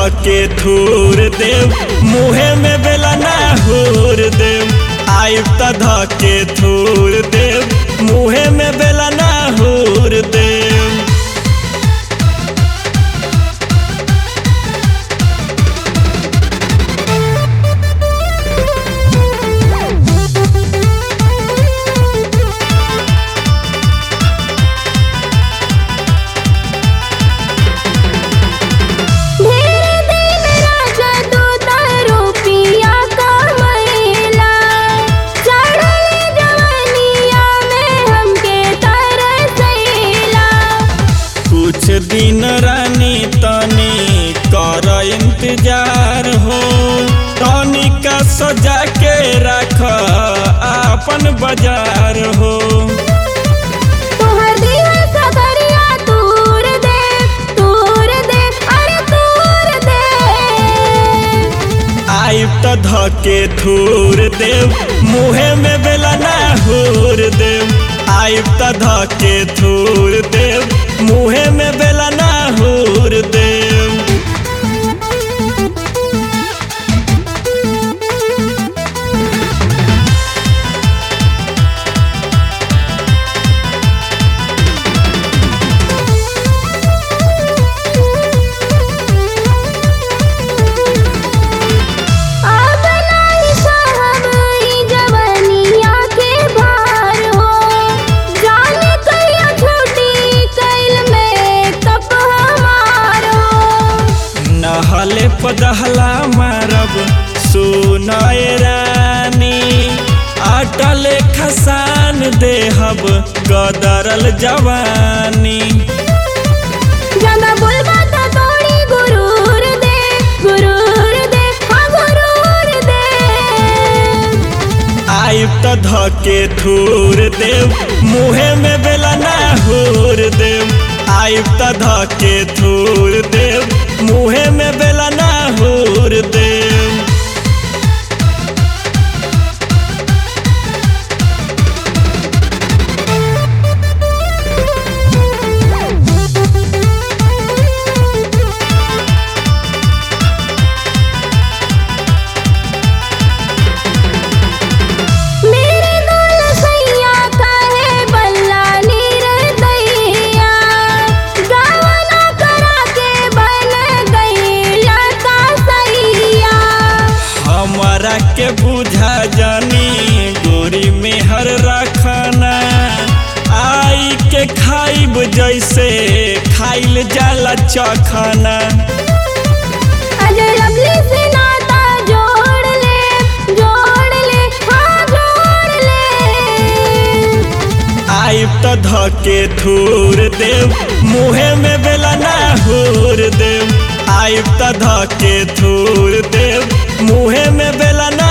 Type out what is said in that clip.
धके धूर देव मुहे में बेला ना हूर देव आइब त धके धूर देव मुहे में बेला ना हूर देव ढेर दिन राजा दूत रुपिया कमैला चढ़ल जवनिया में हमके तरसैला कुछ दिन रानी तनी कर इंतजार हो तनी का सजा के रख अपन बाजार हो तोहर दिल सदरिया तूर दे तूर दे अरे तूर दे आइब त धके धूर देव मुहे में बेला ना हूर देव आइब त धके धूर देव मुहे में बेला ना हूर देव अब नाही साहब ई जवनिया के भार हो जाने कहिया छुट्टी कैल में कप हमार हो नहले पदहला मारब सुनय रानी अटल खसान देहब गदरल जवानी ज्यादा बोलबा त तोड़ी गुरूर दे गुरूर दे हाँ गुरूर दे आइब त धके धूर देव मुहे में बेला ना हूर देव आइब त धके धूर देव मुहे में बेला ना हूर देव मेरे दुल सैया काहे बल्ला नीर दैया गावना करा के बन गईला का सैया हमारा के बुझा जानी गोरी में हर रखना आई के खाइब जैसे खाइल जाला चखना अजय लवली से नाता जोड़ ले जोड़ ले हाँ जोड़ ले आइब त धके धूर देव मुहे में बेला ना हूर देव आइब त धके धूर देव मुहे में बेला ना